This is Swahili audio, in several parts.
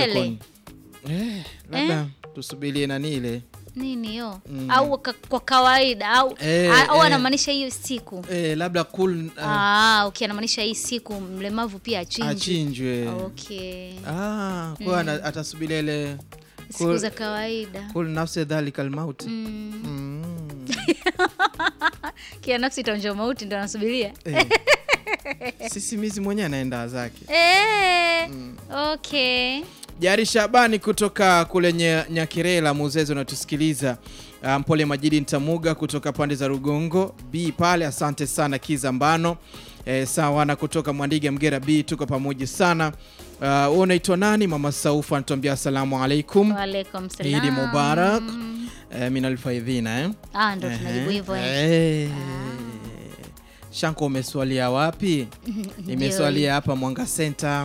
Mbele. sokoni. Eh, labda tusubirie nani ile nini hiyo Mm. au ka, kwa kawaida au Eh, a- au eh. anamaanisha hiyo siku eh, labda cool uh, ah, okay anamaanisha hii siku mlemavu pia achinjwe achinjwe okay ah, kwa ana- atasubiria ile siku Kul- za kawaida kul nafsi dhalika almauti mm. mm. kia nafsi itaonja mauti ndo anasubiria eh. sisimizi mwenyewe anaenda zake eh, okay Jari Shabani kutoka kule Nye- Nyakirela Muzezi unatusikiliza. Uh, Mpole Majidi Ntamuga kutoka pande za Rugongo B pale, asante sana Kiza Mbano. E, sawa na kutoka Mwandiga Mgera B, tuko pamoja sana. Uh, wewe unaitwa nani? Mama Saufa anatuambia asalamu alaikum, waalaikum salam Idi Mubarak. E, minal faidhina eh? ah, ndo tunajibu hivyo eh. Eh. Shanko umeswalia wapi? Nimeswalia hapa Mwanga Center.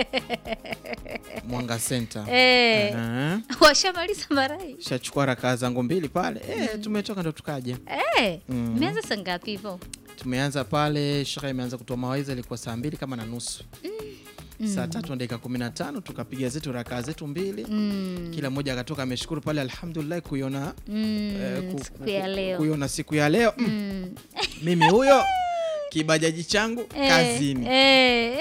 Mwanga Center. Eh, Aha. washamaliza marai Shachukua rakaa zangu mbili pale eh, tumetoka ndo tukaja. eh, Mm. mmeanza saa ngapi hivyo Tumeanza pale, shekhe imeanza kutoa mawaidha, ilikuwa saa mbili kama na nusu saa tatu na dakika kumi na tano tukapiga zetu rakaa zetu mbili mm. kila mmoja akatoka ameshukuru pale, alhamdulillah kuiona Mm. eh, ku- siku ku- ya leo kuiona siku ya leo mm. Mm. mimi huyo kibajaji changu Eh, kazini eh.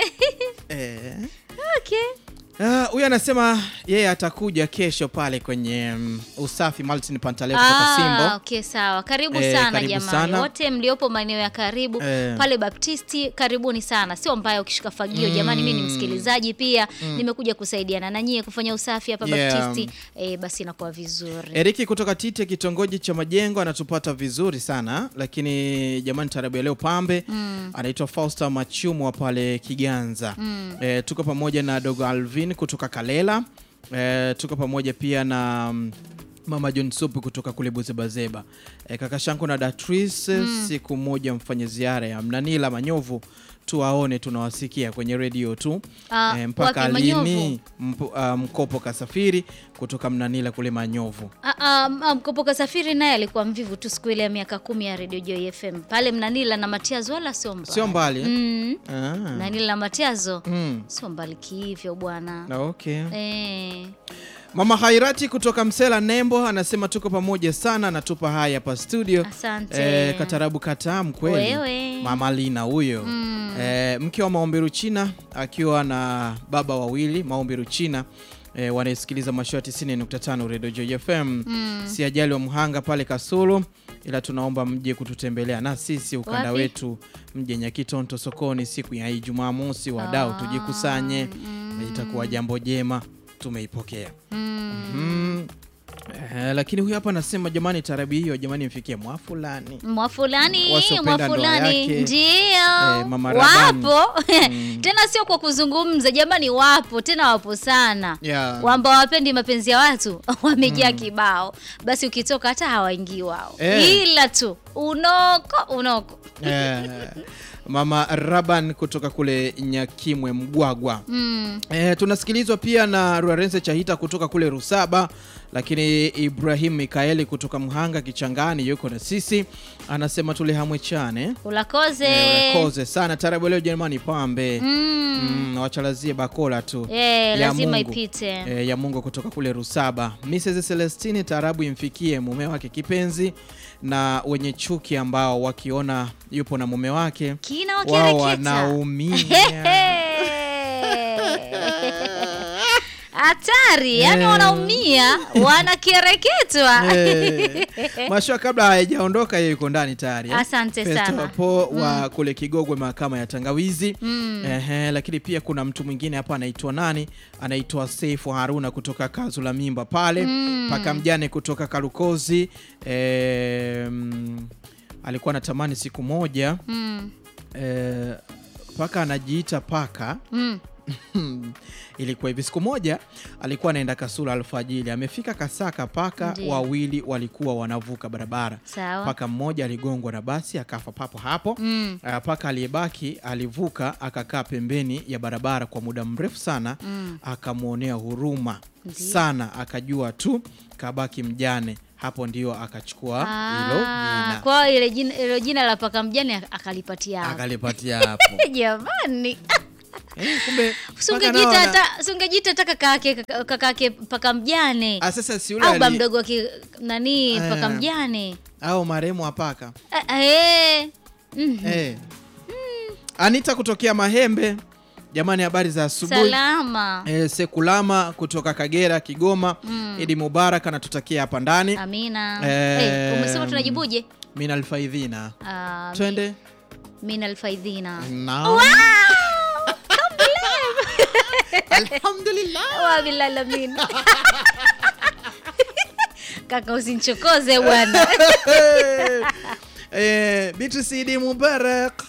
eh. okay. Ah, huyu anasema yeye atakuja kesho pale kwenye mm, usafi Martin Pantaleo kutoka Ah, Simbo. okay, sawa karibu Eh, sana karibu jamani sana. wote mliopo maeneo ya karibu Eh. pale baptisti karibuni sana sio mbaya ukishika fagio jamani mi ni msikilizaji pia nimekuja kusaidiana na nyie kufanya usafi hapa Yeah. baptisti eh, basi inakuwa vizuri Eriki kutoka Tite kitongoji cha Majengo anatupata vizuri sana lakini jamani, tarabu ya leo pambe anaitwa Fausta Machumwa pale Kiganza. Eh, tuko pamoja na dogo Alvin kutoka Kalela. Eh, tuko pamoja pia na mm, Mama John Supu kutoka kule Buzebazeba. E, kaka Shanko na Datrice siku moja mfanye ziara ya Mnanila Manyovu tuwaone, tunawasikia kwenye redio tu Ah, e, mpaka wapi Manyovu? lini mpo, ah, mkopo kasafiri kutoka Mnanila kule Manyovu. Ah, ah, ah, mkopoka safiri naye alikuwa mvivu tu siku ile ya miaka kumi ya redio Joy FM pale Mnanila na Matiazo wala sio mbali Sio mbali eh? mm. Ah. Mnanila na Matiazo Mm. sio mbali kihivyo bwana Na okay. eh. Mama Hairati kutoka Msela Nembo anasema tuko pamoja sana, anatupa haya hapa studio. Asante. Eh, katarabu katamu kweli. Wewe. Mama Lina huyo Mm. eh, mke wa Maombi Ruchina akiwa na baba wawili Maombi Ruchina eh, wanasikiliza mashua 90.5 Radio Joy FM. Si ajali wa Mhanga pale Kasulu, ila tunaomba mje kututembelea na sisi ukanda Wapi? wetu, mje Nyakitonto sokoni siku ya Ijumaa mosi, wadau tujikusanye, itakuwa jambo jema, tumeipokea mm. Eh, lakini huyu hapa anasema jamani, tarabi hiyo jamani, mfikie mwa fulani mwa fulani Wasiopenda mwa ndoa fulani yake. ndio Eh, Mama Rabani. wapo tena sio kwa kuzungumza jamani wapo tena wapo sana Yeah. wamba wapendi mapenzi ya watu wamejaa kibao basi ukitoka hata hawaingii wao Eh. ila tu unoko unoko Eh, Mama Raban kutoka kule Nyakimwe Mgwagwa. mm. Eh, tunasikilizwa pia na Ruarense Chahita kutoka kule Rusaba, lakini Ibrahim Mikaeli kutoka Mhanga Kichangani yuko na sisi, anasema tule hamwe chane ulakoze Eh, koze sana tarabu leo jamani, pambe mm. mm, wachalazie bakola tu Eh, Ya lazima Mungu. ipite Eh, ya Mungu kutoka kule Rusaba. Mrs Celestine tarabu imfikie mume wake kipenzi na wenye chuki ambao wakiona yupo na mume wake kina wao wakireketa wanaumia. hatari yani Eh. wanaumia wanakereketwa Eh, Mashua kabla hayajaondoka yeye yuko ndani tayari. eh. Asante Festo sana. Po wa kule Kigogwe mahakama ya Tangawizi. Mm. Ehe, lakini pia kuna mtu mwingine hapa anaitwa nani? Anaitwa Seifu Haruna kutoka Kazu la Mimba pale. Mm. Paka mjane kutoka Karukozi. Eh, mm, alikuwa anatamani siku moja Mm. eh, paka anajiita paka Mm. ilikuwa hivi siku moja alikuwa anaenda Kasula alfajili amefika Kasaka paka Ndiyo. wawili walikuwa wanavuka barabara sawa paka mmoja aligongwa na basi akafa papo hapo Mm. Uh, paka aliyebaki alivuka akakaa pembeni ya barabara kwa muda mrefu sana Mm. akamwonea huruma Ndiyo. sana akajua tu kabaki mjane hapo ndio akachukua hilo Ah, jina kwa hiyo ile jina, ile jina la paka mjane ak- akalipatia hapo. akalipatia hapo jamani Eh, kumbe Si mpaka ungejiita nao wana- hata si ungejiita hata kakake kaka- kakake paka mjane Ah, sasa si yule au ba ali- mdogo wa ki- nani Eh. paka mjane au marehemu apaka Eh, eh. Mm. eh. Anita kutokea Mahembe, jamani, habari za asubuhi. salama Eh, Sekulama kutoka Kagera, Kigoma. Idi Mubarak anatutakia hapa ndani. amina Eh, Eh, umesema tunajibuje Min alfaidhina, Ah, mi- twende min alfaidhina Naam. Alhamdulillah. wabilalamin kaka usinchokoze bwana eh, Beatrice Idi Mubarak.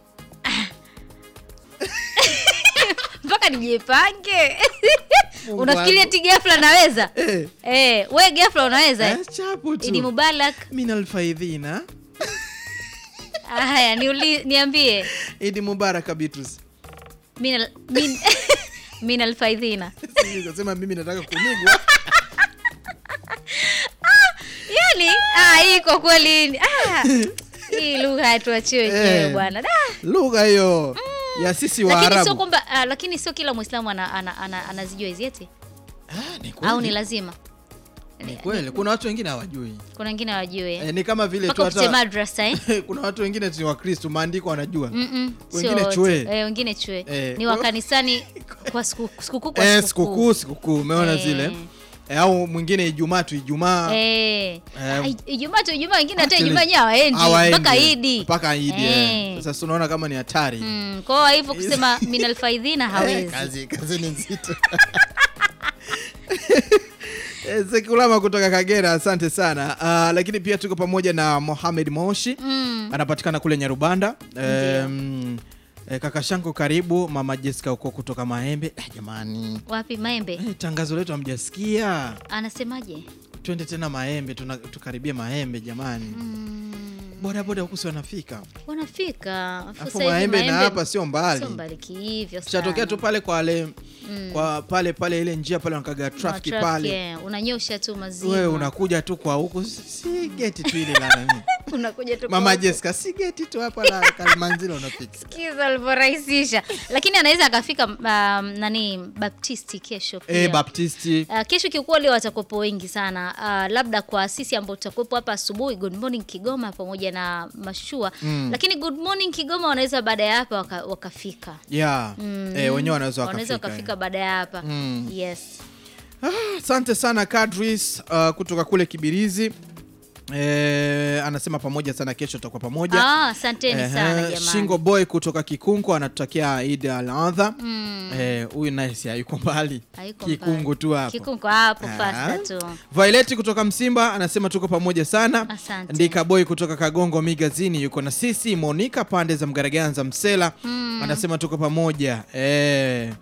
mpaka nijipange Mungu unafikiria wangu. ti gafla naweza Eh, eh, we gafla unaweza eh? eh, chapu tu. idi mubarak Min alfaidhina. haya niuli, niambie Idi Mubarak Beatrice. min, al- min, min alfaidhina Sijui kusema mimi nataka kunigwa. yani ah, hii kwa kweli ah, hii lugha hatuachie wenyewe Eh. bwana Da. Lugha hiyo ya sisi lakini sio Waarabu. kwamba ah, lakini sio kila mwislamu ana, ana, ana, anazijua hizi eti Ah, ni au ni kweli. lazima Ni kweli. Kuna watu wengine hawajui. kuna wengine hawajui eh? Eh, ni kama vile tu mpaka upite hata madrasa eh? kuna watu wengine ni Wakristo, maandiko wanajua. Mm-mm, sio Wengine wote. chwe. Eh, wengine chwe Eh. ni wa kanisani kwa siku- sikukuu kwa Eh, sikukuu. sikukuu sikukuu, umeona Eh. zile eh, au mwingine Ijumaa tu Ijumaa Eh. Eh. Ah, Ijumaa tu Ijumaa wengine hata Actually, Ijumaa yenyewe hawaendi hawaendi. mpaka Idi mpaka Idi. eh. Eh. Sasa unaona kama ni hatari. Mm, kwa hiyo hivyo kusema minal faidhina Eh, hawezi kazi kazi ni nzito. Eh, Sekulama kutoka Kagera, asante sana. Ah, lakini pia tuko pamoja na Mohamed Moshi Mm. anapatikana kule Nyarubanda. Um, eh, kaka shangu karibu, mama Jessica uko kutoka Maembe. Eh, jamani wapi maembe eh, tangazo letu hamjasikia. anasemaje Twende tena Maembe, tuna, tukaribie Maembe jamani. Boda boda huku si wanafika. wanafika Afu Alafu sasa hivi Maembe na maembe hapa sio mbali. sio mbali kihivyo Tutatokea sana. tu pale kwa wale Mm. kwa pale pale ile njia pale wanakaga Una traffic traffic, pale. eh, unanyosha tu mazima Wewe unakuja tu kwa huku si- si geti tu ile la nani. unakuja tu Mama kwa- Jessica si geti tu hapa la Kalimanzila unafika. Sikiza alivyorahisisha lakini anaweza akafika um, nani baptisti kesho pia. Eh, Baptisti. Uh, kesho kiukweli watakuwepo wengi sana uh, labda kwa sisi ambao tutakuwepo hapa asubuhi good morning Kigoma pamoja na mashua Mm. lakini good morning Kigoma wanaweza baada ya hapa waka, wakafika Yeah. Mm. Eh, wenyewe wanaweza wanaweza wakafika. wakafika baada ya hapa Mm. yes Ah, Asante sana Kadris uh, kutoka kule Kibirizi. Eh, anasema pamoja sana kesho tutakuwa pamoja. Ah, asanteni Ehe, sana jamani Shingo Boy kutoka Kikungu anatutakia Eid al-Adha. Mm. Eh, huyu naye si hayuko mbali. Hayuko Kikungu mbali. tu hapo. Kikungu hapo Ah. fasta tu Violet kutoka Msimba anasema tuko pamoja sana. Asante. Ndika Boy kutoka Kagongo Migazini yuko na sisi. Monica pande za Mgaraganza Msela anasema tuko pamoja. Eh,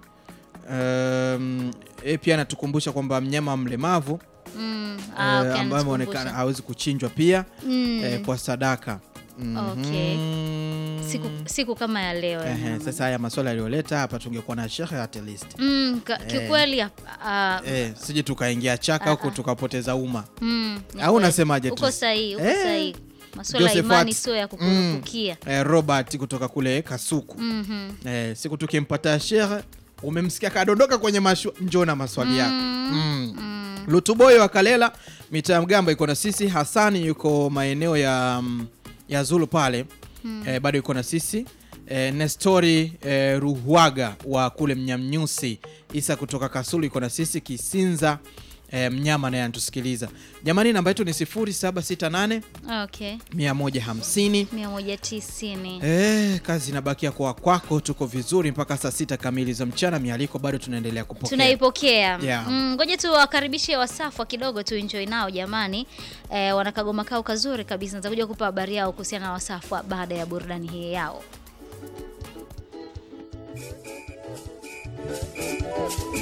um, e, pia anatukumbusha kwamba mnyama mlemavu mm. eh, ah, okay, ambaye ameonekana anatukumbusha. hawezi kuchinjwa pia Mm. eh, kwa sadaka. Mhm. Okay. siku, siku kama ya leo ya Ehe, mama. sasa haya maswala yaliyoleta hapa tungekuwa na shekhe at least. Mm, ka- kiukweli ah, Eh, sije tukaingia chaka huko tukapoteza umma. mm, ni Au kweli. unasemaje uko tu? sahihi uko Eh. sahihi masuala ya Josephat. imani sio ya kukurupukia Eh, Robert kutoka kule Kasuku. Mhm. Eh, siku tukimpata shehe umemsikia kadondoka kwenye mashu, njoo na maswali yako. Mm. Lutuboyo wa Kalela mitaa ya Mgamba iko na sisi. Hasani yuko maeneo ya, mm, ya Zulu pale eh, bado yuko na sisi eh, Nestori eh, Ruhwaga wa kule Mnyamnyusi. Isa kutoka Kasulu yuko na sisi. Kisinza eh, mnyama naye anatusikiliza. Jamani, namba yetu ni 0768 okay 150 190 Eh, kazi inabakia kwa kwako. Tuko vizuri mpaka saa sita kamili za mchana. Mialiko bado tunaendelea kupokea. tunaipokea Yeah. Mm, ngoja tuwakaribishe wasafwa kidogo tu enjoy nao jamani eh, wanakagoma kao kazuri kabisa nitakuja kupa habari yao kuhusiana na wasafwa baada ya burudani hii yao